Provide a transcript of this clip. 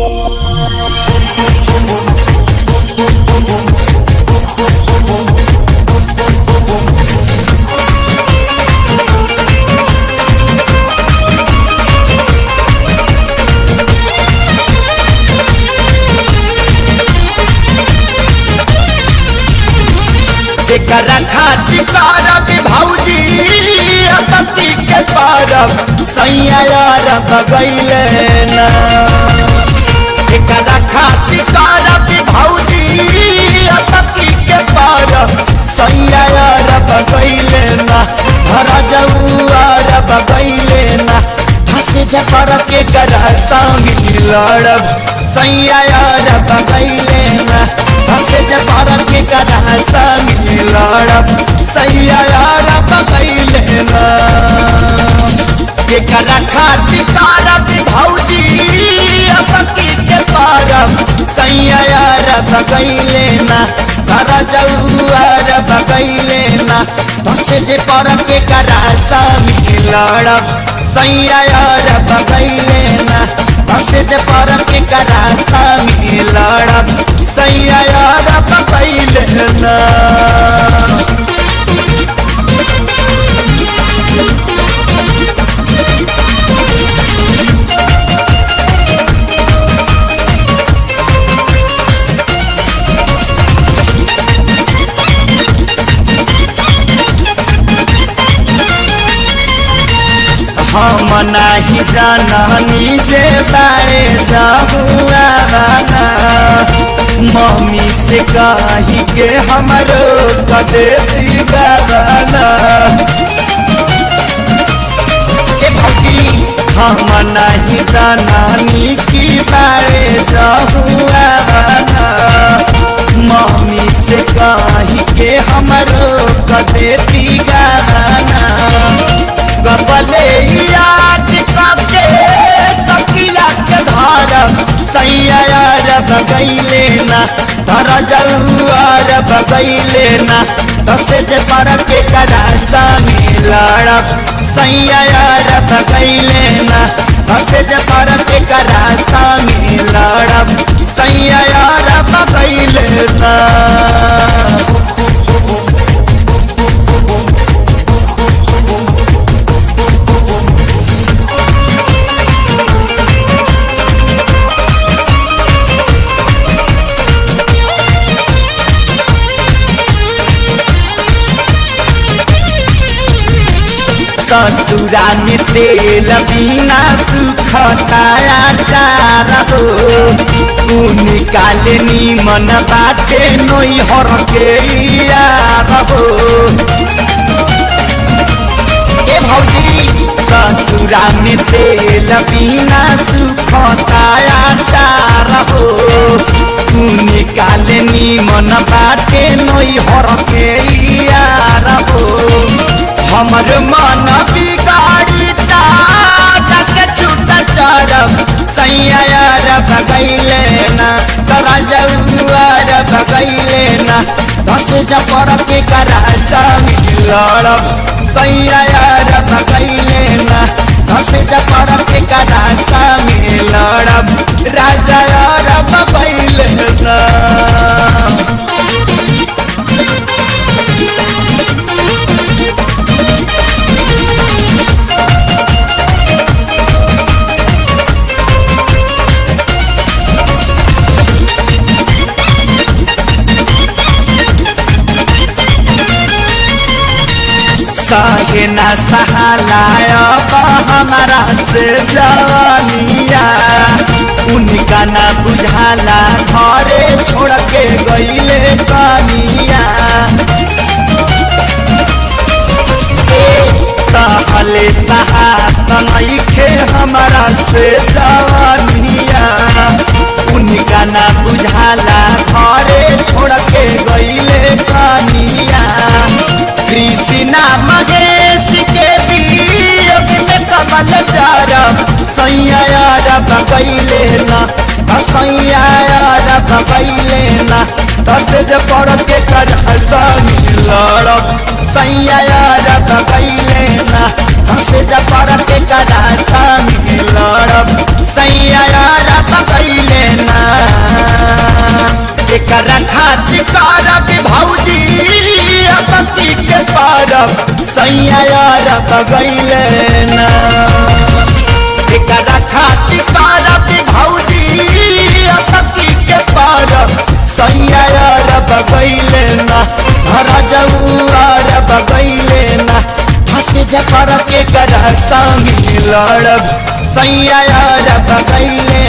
एकरा खातिर करब भौजी अतती के परब सैया यार बगैले ना एकरा खातिर करब भौजी अतती के परब सैया यार बगैले ना धरा जऊआर बगैले ना हंसे जपर के करा संग लड़ब सैया यार बगैले ना हंसे जपर के करा संग लड़ब सैया यार बगैले ना एकरा खातिर करब भौजी अबकी के पारब सैया यार बगैले ना धरा जऊआर बगैले ना हंसे जे पर के करा संग लड़ब सैया यार बगैले ना हंसे जे पर के करा संग लड़ब सैया यार बगैले ना हम नाही जाननी जे बारे जाहुआ बाना मम्मी से कही के हमरो कदे दीवाना ए भौजी हम नहीं जाननी की बारे जाहुआ बाना मम्मी से कही के हमरो कदे दीवाना गपले याद करके तकिया के धारब सैया यार बगैले ना धर जऊआर बगैले ना दस जे पर के करा सामी लड़ब सैया यार बगैले ना दस जे पर के करा सामी लड़ब सैया यार बगैले ना ससुरा में तेल बिना सुखताया चार हो निकाले नीमन बाटे नोई हर के यार हो ए भौजी ससुरा में तेल बिना सुखताया चार हो निकाले नीमन बाटे नोई हर के यार हो हमर मन बिगाड़ी के छूट चरब सैया यार भगैले ना तरा जऊआर भगैले ना दस जपर के करा संग लड़ब सैया यार भगैले ना दस जपर के करा संग लड़ब राजा यार भगैले ना सहे न सहालाया हमारा से जवानिया उनका न बुझाला घरे छोड़ के गईले पानिया सहले सहात नइखे हमारा से जवानिया उनका न बुझाला घरे छोड़ के गईले पानिया कृष्णा महेश के वियोग में कमल चारब सैया यार बगैले ना सैया यार बगैले ना दस जे पड़ के कर संग लड़ब सैया यार बगैले ना दस जे पड़ के कर संग लड़ब सैया यार बगैले ना एकरा खातिर करब भौजी अतकी के पारब सैया यार बगैले ना धरा जाऊ यार बगैले ना हंस जकर के कर संग लड़ब सैया यार बगैले